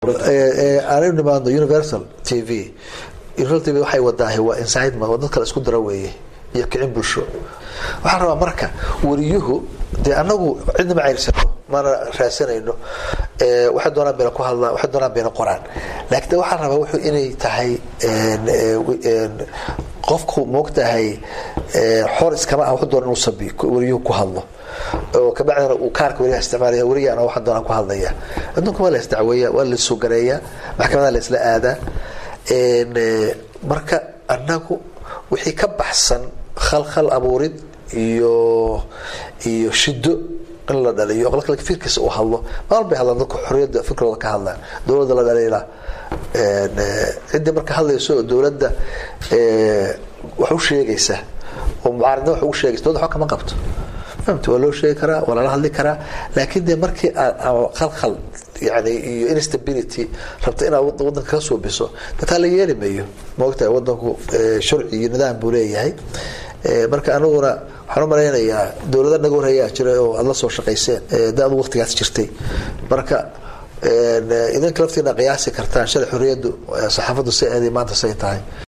aanu nimaadno universal t v universal t v waxay wadaahay waa incitement waa dad kale isku dara weeye iyo kicin bulsho waxaan rabaa marka wariyuhu dee anagu cidna ma ceyrsano mana raadsanayno waxay doonaan bayna ku hadlaan waxay doonaan bayna qoraan laakiin de waxaan rabaa wuxuu inay tahay qofku moogtahay xor iskama ah wuxuu doona inuu sabi wariyuhu ku hadlo oo kabacdina uu kaarka wariyaha isticmaalaya wariyana waxaan doonaan ku hadlaya adduunka waa la isdacweeya waa la sugareeyaa maxkamadaha la isla aadaa marka anagu wixii ka baxsan khalkhal abuurid iyo iyo shido in la dhaliyo qolka fikirkiisa uu hadlo maal bay hadlaan dadku xorriyadda fikirkooda ka hadlaan dowladda la dhaliila ciddii marka hadlayso oo dowladda wax u sheegaysa oo mucaaridna wax ugu sheegaysa dowladda waxba kama qabto fahamta waa loo sheegi karaa waa lala hadli karaa laakiin dee markii aad khalkhal yani iyo instability rabta inaad wadanka ka suubiso dataa la yeeli mayo maogtahay wadanku sharci iyo nidaam buu leeyahay marka aniguna waxaan u malaynayaa dowlada naga horreeyaa jira oo aada la soo shaqayseen da adu waqtigaas jirtay marka idinka laftiina qiyaasi kartaan shalay xorriyaddu saxaafaddu say aaday maanta say tahay